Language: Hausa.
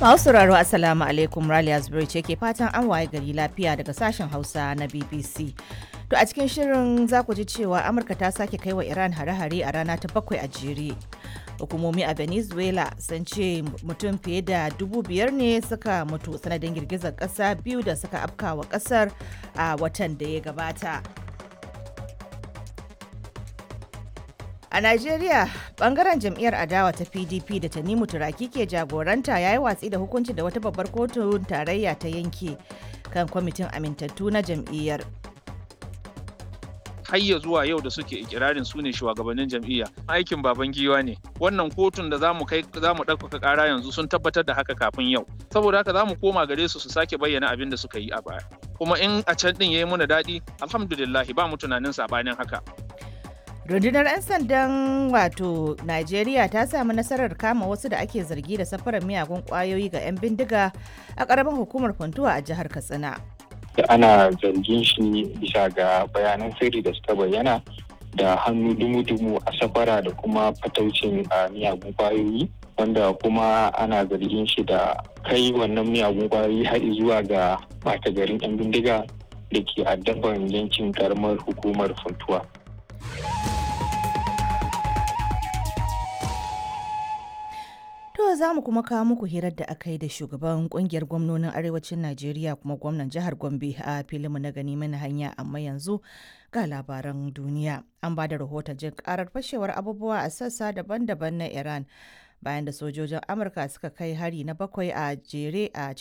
Masu sauraro Assalamu alaikum Raliya Zubairu ce ke fatan an waye gari lafiya daga sashen Hausa na BBC. To a cikin shirin za ku ji cewa Amurka ta sake kai wa Iran hare-hare a rana ta bakwai a jere. Hukumomi a Venezuela sun ce mutum fiye da dubu biyar ne suka mutu sanadin girgizar ƙasa biyu da suka afkawa ƙasar a watan da ya gabata. A Najeriya, bangaren jam'iyyar adawa ta PDP da Tanimu Turaki ke jagoranta ya yi watsi da hukunci da wata babbar kotun tarayya ta yanke kan kwamitin amintattu na jam'iyyar. hayya zuwa yau da suke ikirarin su ne shugabannin jam'iyya aikin baban giwa ne wannan kotun da zamu kai zamu ɗaukaka ƙara yanzu sun tabbatar da haka kafin yau saboda haka zamu koma gare su su sake bayyana abin da suka yi a baya kuma in a can din yayi muna daɗi alhamdulillah ba mu tunanin sabanin haka Rundunar 'yan sandan wato Najeriya ta samu nasarar kama wasu da ake zargi da safarar miyagun kwayoyi ga 'yan bindiga a ƙaramin hukumar Funtuwa a jihar Katsina. ana zargin shi bisa ga bayanan sirri da suka bayyana da hannu dumu-dumu a safara da kuma fataucin a miyagun kwayoyi wanda kuma ana zargin shi da kai wannan miyagun kwayoyi har zuwa ga mata garin 'yan bindiga da ke addaban yankin karamar hukumar funtuwa. To za mu kuma kawo muku hirar da aka yi da shugaban kungiyar gwamnonin arewacin Najeriya kuma gwamnan jihar Gombe a filinmu na gani mana hanya amma yanzu ga labaran duniya. An ba da rahoton jin karar fashewar abubuwa a sassa daban-daban na Iran bayan da sojojin Amurka suka kai hari na bakwai a jere a